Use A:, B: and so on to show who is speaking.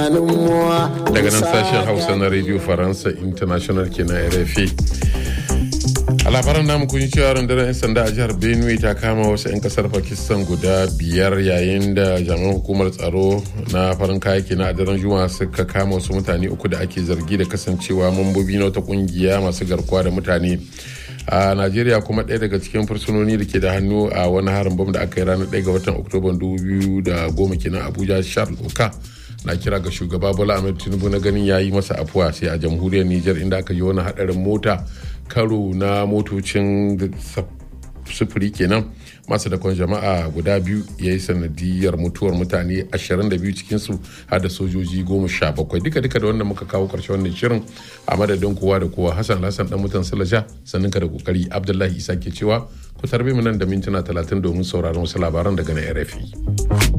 A: daga nan sashen hausa na radio faransa international kenan rfi a labaran namu kun cewa rundunar 'yan sanda a jihar benue ta kama wasu 'yan kasar pakistan guda biyar yayin da jami'an hukumar tsaro na farin kayaki na daren juma'a suka kama wasu mutane uku da ake zargi da kasancewa mambobi na wata kungiya masu garkuwa da mutane a najeriya kuma ɗaya daga cikin fursunoni da ke da hannu a wani harin bam da aka yi ranar 1 ga watan oktoba 2010 kenan abuja charles oka na kira ga shugaba bola ahmed tinubu na ganin ya yi masa afuwa sai a jamhuriyar niger inda aka yi wani hadarin mota karo na motocin sufuri kenan masu dakon jama'a guda biyu ya yi sanadiyar mutuwar mutane 22 cikinsu har da sojoji 17 duka duka da wanda muka kawo karshe wannan shirin a madadin kowa da kowa hassan hassan dan mutan salaja sannan ka da kokari abdullahi isa ke cewa ku tarbe mu nan da mintuna 30 domin sauraron wasu labaran daga na rfi